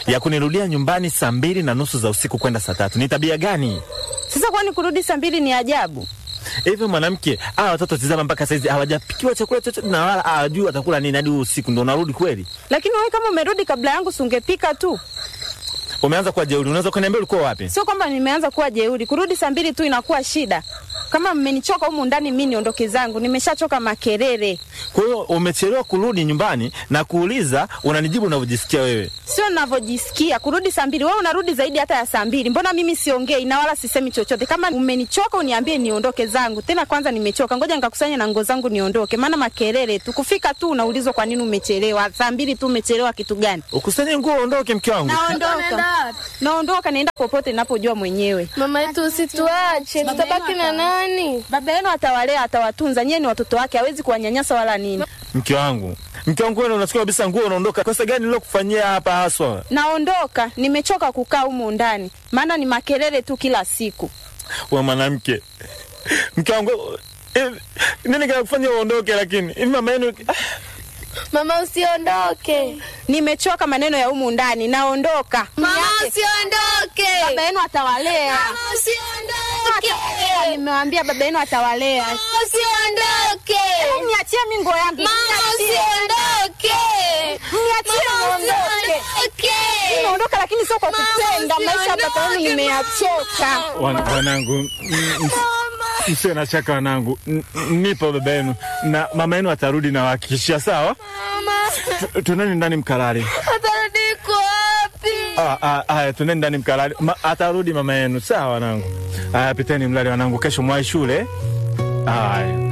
ya kunirudia nyumbani saa mbili na nusu za usiku kwenda saa tatu. Ni tabia gani Sasa kwani kurudi saa mbili ni ajabu? hivyo? Mwanamke, hawa watoto tizama, mpaka saizi hawajapikiwa chakula chochote na wala hawajui watakula nini hadi usiku, ndo unarudi kweli? Lakini wewe kama umerudi kabla yangu, si ungepika tu? Umeanza kuwa jeuri. Unaweza kuniambia ulikuwa wapi? Sio kwamba nimeanza kuwa jeuri. Kurudi saa mbili tu inakuwa shida. Kama mmenichoka humu ndani, mi niondoke zangu. Nimeshachoka makelele. Kwa hiyo umechelewa kurudi nyumbani na kuuliza, unanijibu unavyojisikia wewe. Sio ninavyojisikia kurudi saa mbili. Wewe unarudi zaidi hata ya saa mbili. Mbona mimi siongei na wala sisemi chochote? Kama umenichoka uniambie niondoke zangu. Tena kwanza nimechoka, ngoja nikakusanya na nguo zangu niondoke, maana makelele tu. Kufika tu unaulizwa kwa nini umechelewa. Saa mbili tu umechelewa kitu gani? Ukusanye nguo uondoke, mke wangu. Naondoka, naondoka, naenda popote ninapojua mwenyewe. Mama yetu usituache, tutabaki na nani? Baba yenu atawalea, atawatunza. Nyie ni watoto wake, hawezi kuwanyanyasa wala nini. Mke wangu, mke wangu, wewe unasikia kabisa nguo unaondoka. Kosa gani nilokufanyia hapa haswa? Naondoka, nimechoka kukaa humu ndani, maana ni makelele tu kila siku. We mwanamke, mke wangu, eh, nini kinakufanya uondoke? Lakini hivi mama yenu Mama usiondoke. Nimechoka maneno ya humu ndani, naondoka. Mama Niache. usiondoke. Baba yenu atawalea. Mama usiondoke. Nimewambia baba yenu atawalea. Mama usiondoke. Niachie mi nguo yangu. Mama Niachie. usiondoke. Niachie Mama niondoke. usiondoke. Naondoka lakini sio kwa kupenda. Maisha ya baba yenu nimeyachoka. Wan- wanangu, m- m- msiwe na shaka wanangu, N- nipo baba yenu na mama yenu atarudi na wahakikishia. Sawa, Mama Tu- tuendeni ndani mkalale. atarudi kwa wapi? Ah, ah, Haya, tuendeni ndani mkalale. Ma, atarudi mama yenu. Sawa wanangu. Haya, piteni mlale wanangu, kesho mwai shule. Haya.